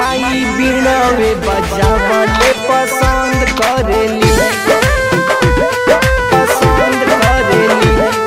माई बीणावे बजावले पसंद करेली पसंद करेली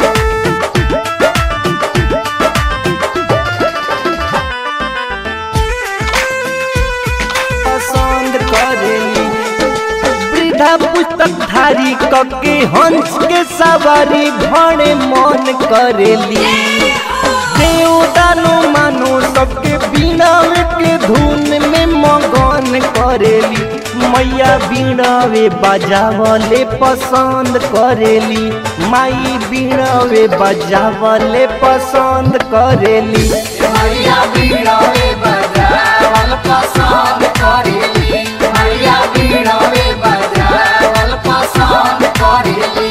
पसंद करेली वृद्धा पुस्तक धारी कके हंस के सवारी भणे मन करेली देव दानो मानो सबके बीणावे के धुन में मगन करेली मैया बीणावे बजावले पसंद करेली माई बीणावे बजावले पसंद करेली मैया बीड़ावे बजावल पसंद करेली मैया बीड़ावे बजावल पसंद करेली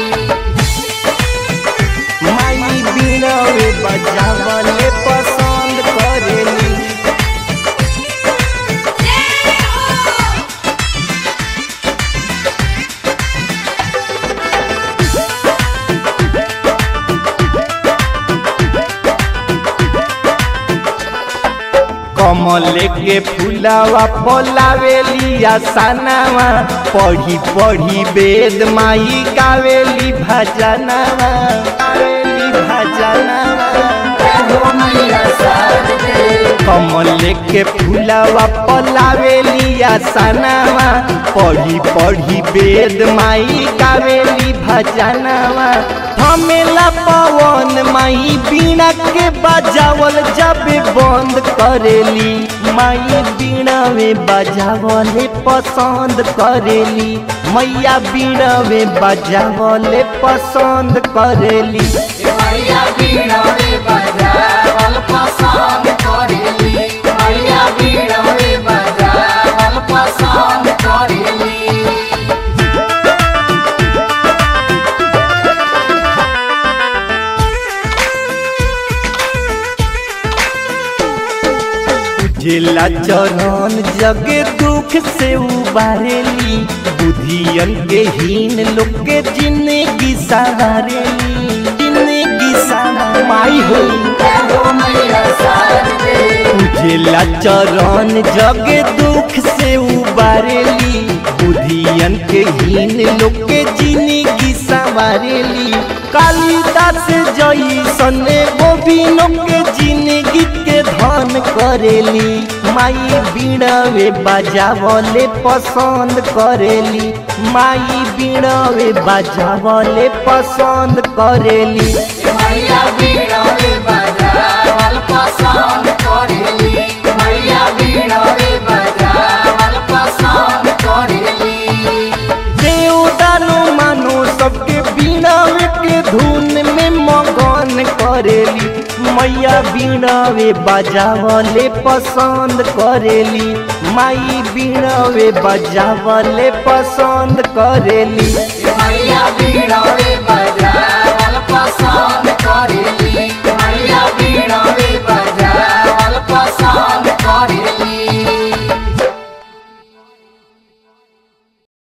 माई बीणावे बजावले पसंद करेली कमल के फुलावा फलावेली आसनावा पढ़ी पढ़ी वेद माई गावेली भजनावा गावेली भजनावा हो मैया सरदे कमल के फुलावा पलावेली आसनावा पढ़ी पढ़ी वेद माई गावेली भजनावा थमेला पवन माई बीणा के बजावल जब बंद करेली माई बीणा में बजावले पसंद करेली मैया बीणा में बजावले पसंद करेली मैया बीड़ावे बजावल पसंद करेली मैया बीड़ावे बजावल पसंद करेली जिला चरण जगे दुख से उबारेली बुधियन के हीन लोग के जिंदगी सवारेली जिंदगी सवार माई हो हो मैया सरदे जिला चरण जगे दुख से उबारेली बुधियन के हीन लोग के जिंदगी सवारेली कालिदास जैसन गोविनो के जिंदगी के धन करेली माई बीड़ावे बजावले पसंद करेली माई बीड़ावे बजावले पसंद करेली मैया बीड़ावे बजावल पसंद करेली मैया बीड़ावे बजावल पसंद करेली देव दानो मानो सबके बीणावे के धुन में मगन करेली मैया बीणावे बजावले पसंद करेली माई बीणावे बजावले पसंद करेली मैया बीड़ावे बजावल